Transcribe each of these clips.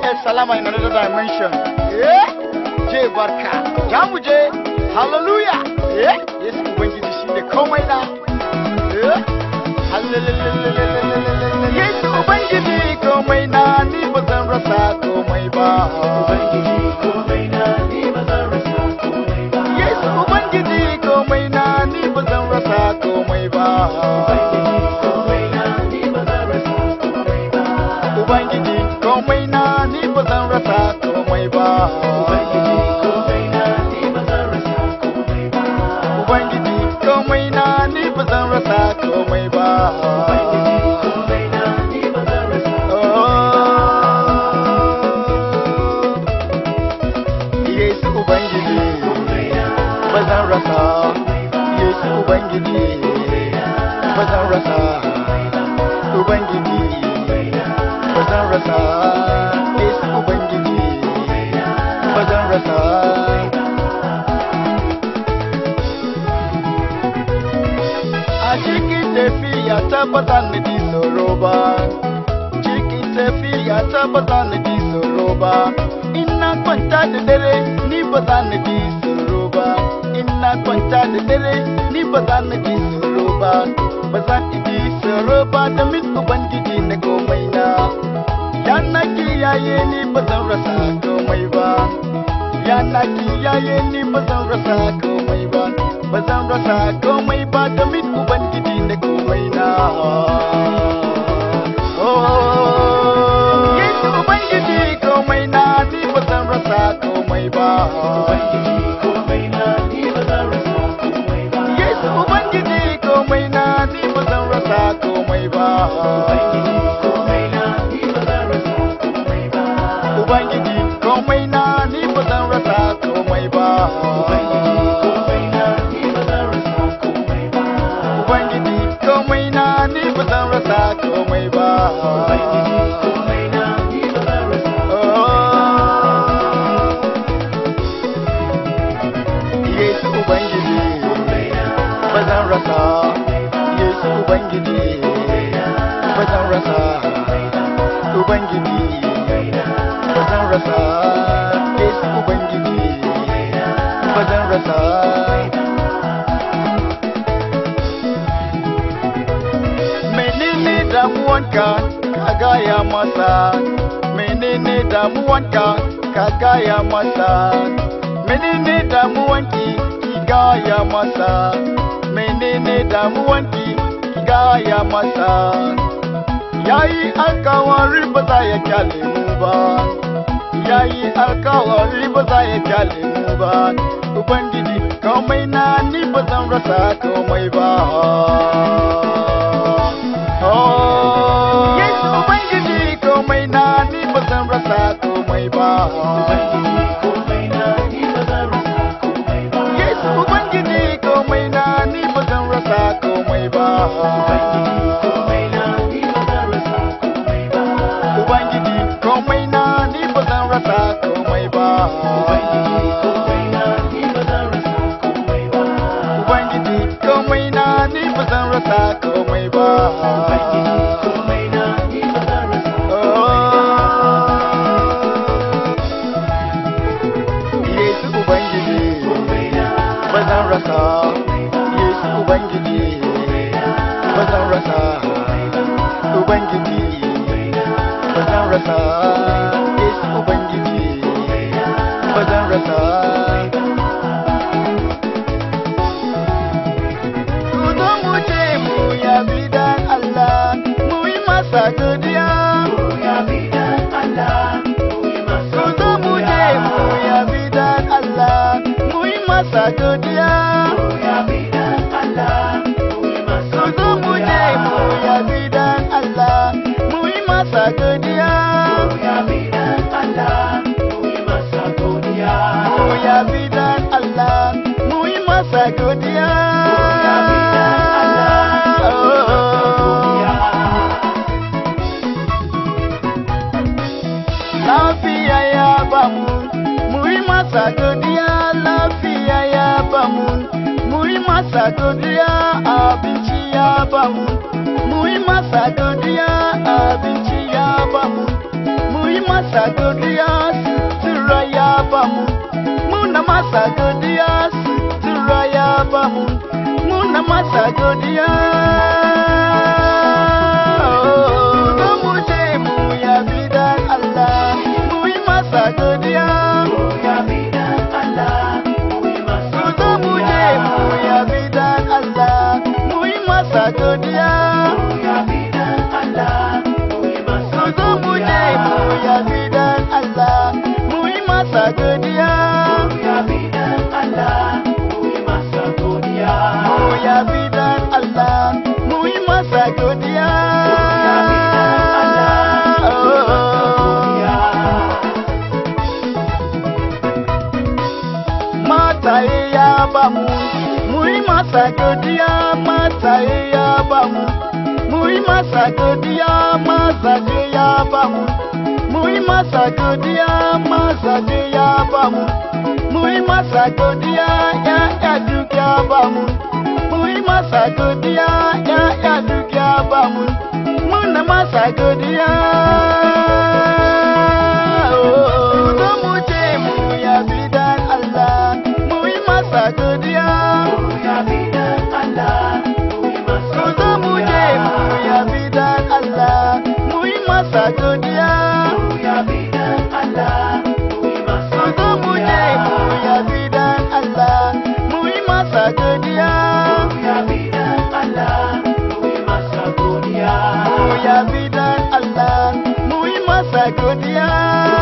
kai salama in another dimension. Eh? Je barka. Ja mu je. Hallelujah. Eh? Yesu Ubangiji shi ne komai na. Eh? Hallelujah. Yesu Ubangiji komai na ni ba zan rasa komai ba. Yesu Ubangiji komai na ni ba zan rasa komai ba. Ubangiji komai na ni ba zan rasa komai ba. Ubangiji komai na ni ba zan rasa komai ba. Oh. Yesu Ubangiji ba zan rasa. Yesu Ubangiji ba zan rasa. Ubangiji ba zan rasa. Yesu Ubangiji ba zan rasa. A cikin tafiya ta ba za ni ji tsoro ba. Cikin tafiya ta ba za ni ji tsoro ba. Ina kwanta da dare ni ba za ni ji tsoro ba. Ina kwanta da dare ni ba za ni ji tsoro ba. Ba za ni ji tsoro ba domin Ubangiji na komai na. Yana kiyaye ni ba zan rasa komai ba. Yana kiyaye ni ba zan rasa komai ba. Ba zan rasa komai ba domin Ubangiji na komai na. Oh, Yesu Ubangiji komai na ni ba zan rasa komai ba. Yesu Ubangiji komai na ni ba zan rasa komai ba. Ubangiji komai na ni ba zan rasa komai ba. Ubangiji komai na ni ba zan rasa komai ba. Oh. Yesu Ubangiji ba zan rasa. Yesu Ubangiji ba zan rasa. Ubangiji ba zan rasa. Yesu Ubangiji ba zan rasa. menene damuwanka ka gaya masa menene damuwanka ka gaya masa menene damuwanki ki gaya masa menene damuwanki ki gaya masa yayi alkawari ba za ya kyale mu ba yayi alkawari ba za ya kyale mu ba ubangiji komai na ni ba zan rasa komai ba Oh, Yesu Ubangiji komai na ni ba zan rasa komai ba. Yesu Ubangiji komai na ni ba zan rasa komai ba. Ubangiji komai na ni ba zan rasa komai ba. Ubangiji komai na ni ba zan rasa komai ba. Yesu Ubangiji ba zan rasa. Yesu Ubangiji ba zan rasa. Ubangiji ba zan rasa. Yesu Ubangiji ba zan rasa. Ku zo mu je mu yabi dan Allah, mu yi masa godiya. Ku zo mu je mu yabi dan Allah, mu yi masa godiya. Ku zo mu je mu yabi dan Allah, mu yi masa godiya. Mu yabi dan Allah, mu yi masa godiya. Lafiya ya bamu, mu yi masa godiya. Lafiya ya bamu, mu yi masa godiya. Abinci ya bamu, mu yi masa godiya. Abinci ya bamu, mu yi masa masa godiya sutura ya bamu muna masa godiya sutura ya bamu muna masa godiya Zo mu je mu yabi dan Allah mu yi masa godiya Zo mu je mu yabi dan Allah mu yi masa godiya Zo mu je mu yabi dan Allah mu yi masa godiya Mu yabi dan Allah mu yi masa godiya Mataye ya bamu mu yi masa godiya mataye ya bamu mu yi masa godiya mazaje ya bamu mu yi masa godiya mazaje ya bamu mu yi masa godiya ya ya duk ya bamu mu yi masa godiya ya ya duk ya bamu muna masa godiya Zo mu je mu yabi dan Allah mu yi masa godiya Zo mu je mu yabi dan Allah mu yi masa godiya Zo mu je mu yabi dan Allah mu yi masa godiya Mu yabi dan Allah mu yi masa godiya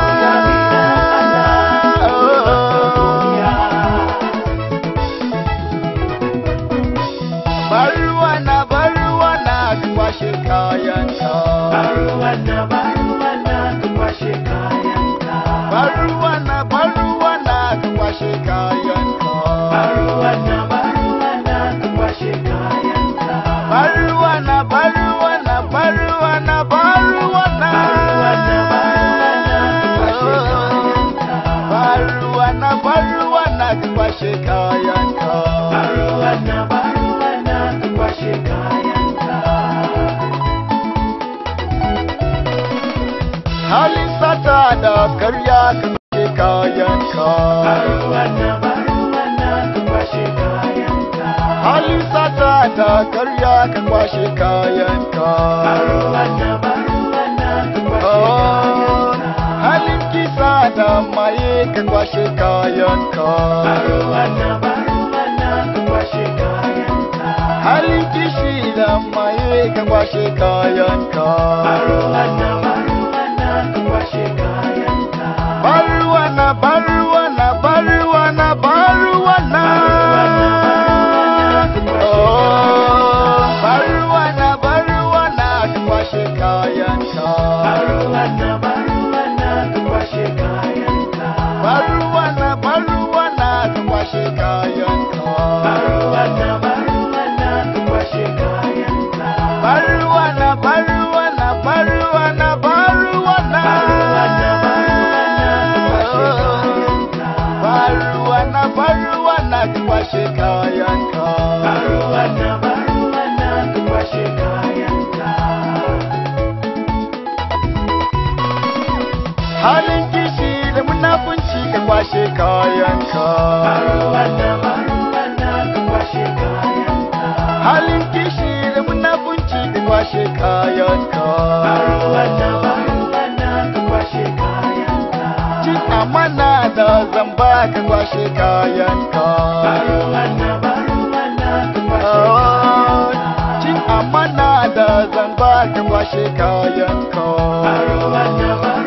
Baruwa na baruwa na ka kwashe kayanka Baruwa na baruwa na ka kwashe kayanka Baruwa na baruwa na baruwa na baruwa na Baruwa na baruwa na ka kwashe kayanka Halin sata da karya ka kwashe kayanka Halin sata da karya ka kwashe kayanka Oh, Halin kisa da maye ka kwashe kayanka Halin kishi da maye ka kwashe kayanka Baruwana, baruwana, baruwana, baruwana. Oh, baruwana, baruwana, ka kwashe kayanka. Baruwana, baruwana, ka kwashe kayanka. Baruwana, baruwana, baruwana, baruwana. Baruwana, baruwana, ka kwashe kayanka. Halin kishi da munafunci ka kwashe kayanka. Halin kishi da munafunci ka kwashe kayanka. Cin amana da zamba ka kwashe kayanka. Oh, Cin amana da zamba ka kwashe kayanka.